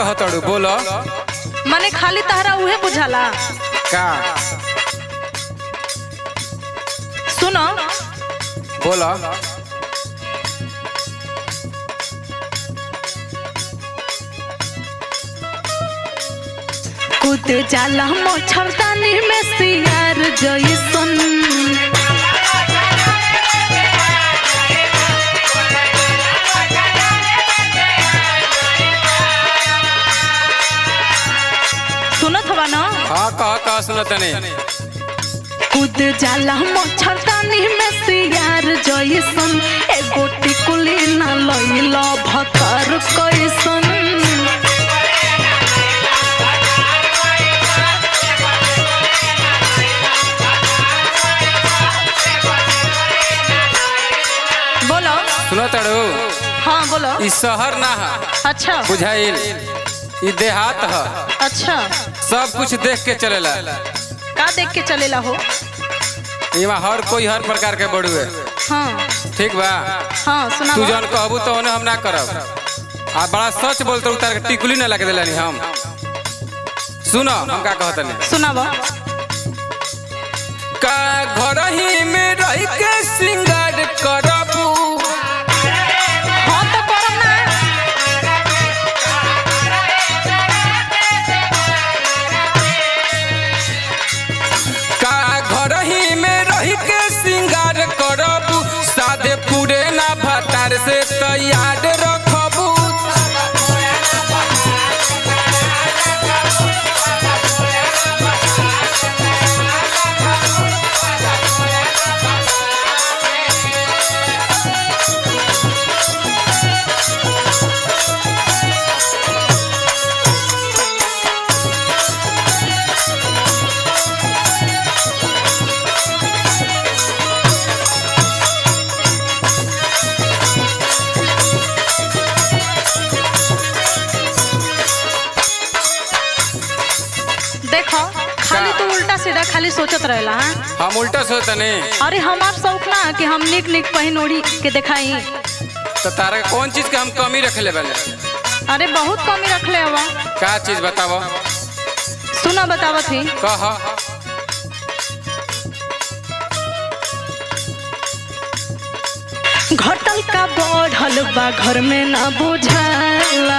कहतड़ू बोलो मने खाली तहरा उहे बुझाला का सुनो बोलो कूद जाला मच्छरदानी में सियार जइसन सुनत हवा ना हाँ कह कह सुनत नहीं कूद जाला मच्छरदानी में सियार जइसन एगो टिकुली ना लइल भतर कैसन बोलो सुनतड़ू हाँ बोलो ई शहर ना है अच्छा बुझाइल ई देहात है अच्छा सब कुछ देख के चलेला का देख के चलेला हो इमा हर कोई हर प्रकार के बड़ुए हाँ ठीक बा हाँ सुना तू जौन कहबू तो ओने हम ना करब आ बड़ा सच बोलते उतार के टिकुली ना लगे दिलानी हम सुनो हम का कहतनी सुनावा का घर ही में रह के श्रृंगार करबू हाँ तो करम ना का घर ही में रह के श्रृंगार करबू सादे पूरे ना भतार से तैयार रखबू देखो खाली तू उल्टा सीधा खाली सोचत रहेला हाँ हम उल्टा सोचतनी अरे हमार शौक ना कि हम निक निक पहिन ओढ़ी के दिखाई तो तारा के कौन चीज के हम कमी रखले बने अरे बहुत कमी रखले हवा का चीज बतावो सुना बतावत ही कह घटल का बढ़ल बा घर में ना बुझाला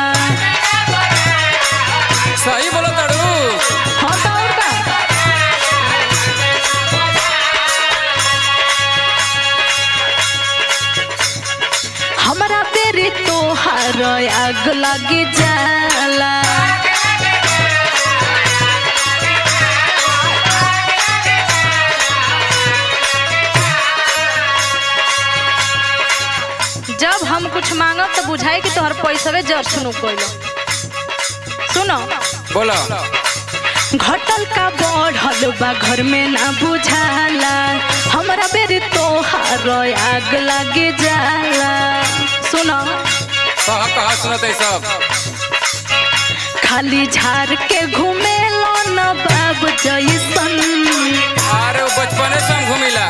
सही बोलो तड़ू हाँ तो और का हमरा बेरी तोहार आग लगी जाला जब हम कुछ मांगब तो बुझाई कि तोहर पैसवे जर सुनु कोइलो सुनो बोलो घटल का बढ़ल बा घर में ना बुझाला हमरा बेरी तोहार आग लगे जाला सुनो कह कह सुनत है सब खाली झाड़ के घूमे न बाब जैसन अरे वो बचपने से हम घूमिला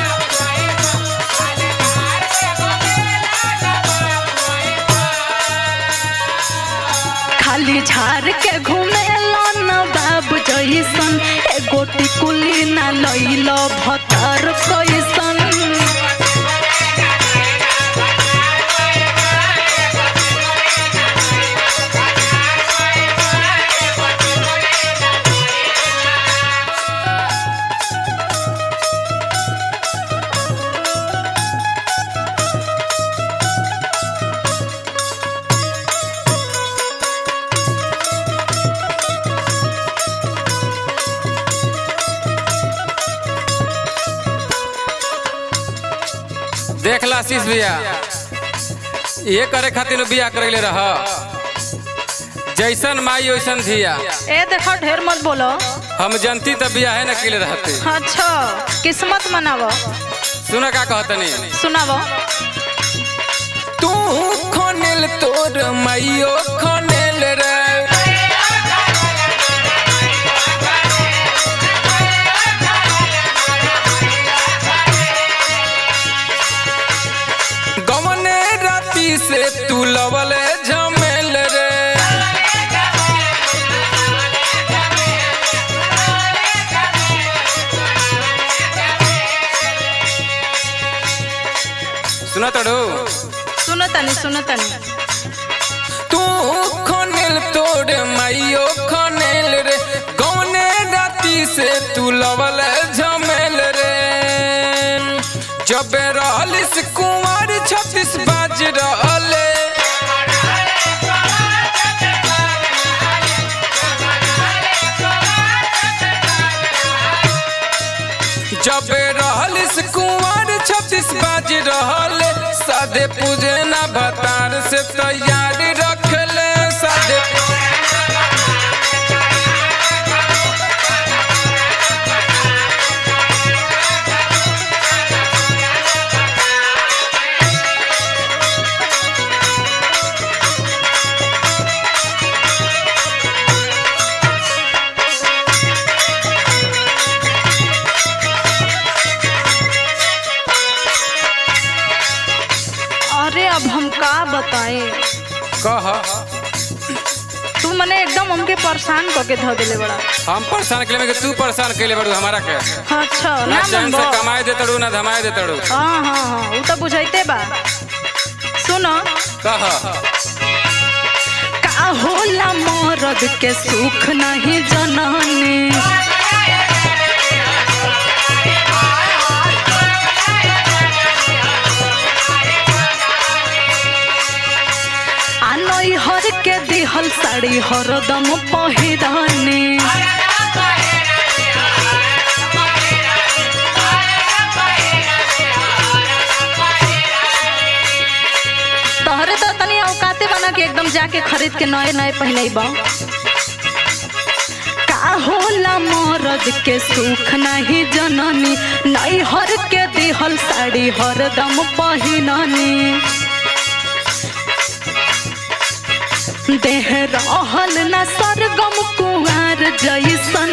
खाली झाड़ के घूमे न बाब जैसन एगो टिकुली ना लइल भतर कैसन देख ला शीश भैया ये करे खातिर बिया करैले रह जैसन माई वैसन धिया ए देखो ढेर मत बोलो हम जनती तब बिया है न किले रहते अच्छा किस्मत मनावो सुन का कहतनी सुनावो तू खनेल तोर माइयो खनेल रे गवने राती से तू लवले झमेल रे सुना तड़ो सुनो तनी सुनो तनी तू खनेल तोड़ माइयो खनेल रे कौने राती से तू लवल झमेल रे जब रहलिस कुंवर छत्तीस बाज रहले जब रहलिस कुंवर छत्तीस बाज रहले सादे पूजे ना भतार से तैयार रखले सादे अरे अब हम का बताएं कह तू मने एकदम हमके परेशान करके धो देले बड़ा हम परेशान के लिए तू परेशान के लिए बड़ू हमारा के अच्छा ना ना चैन से मनबो कमाए दे तड़ू ना धमाए दे तड़ू हाँ हाँ हाँ वो तो बुझाइते बा सुनो कह का होला मरद के सुख नहीं जननी आ नैहर के दिहल साड़ी हरदम पहिरनी तोहरे तो तनी औकाते बना के एकदम जाके खरीद के नए नए पहने बा का होला मरद के सुख नहीं जननी नैहर के दिहल साड़ी हरदम पहिननी देह रहल न सरगम कुआर जैसन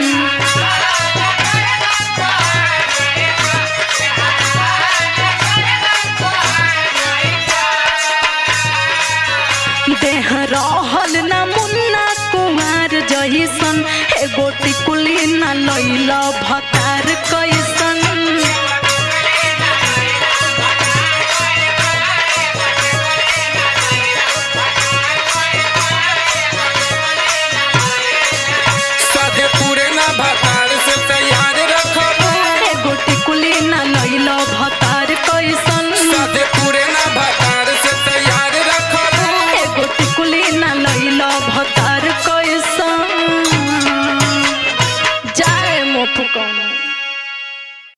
देह रहल न मुन्ना कुमार जैसन एगो टिकुली न लैल भत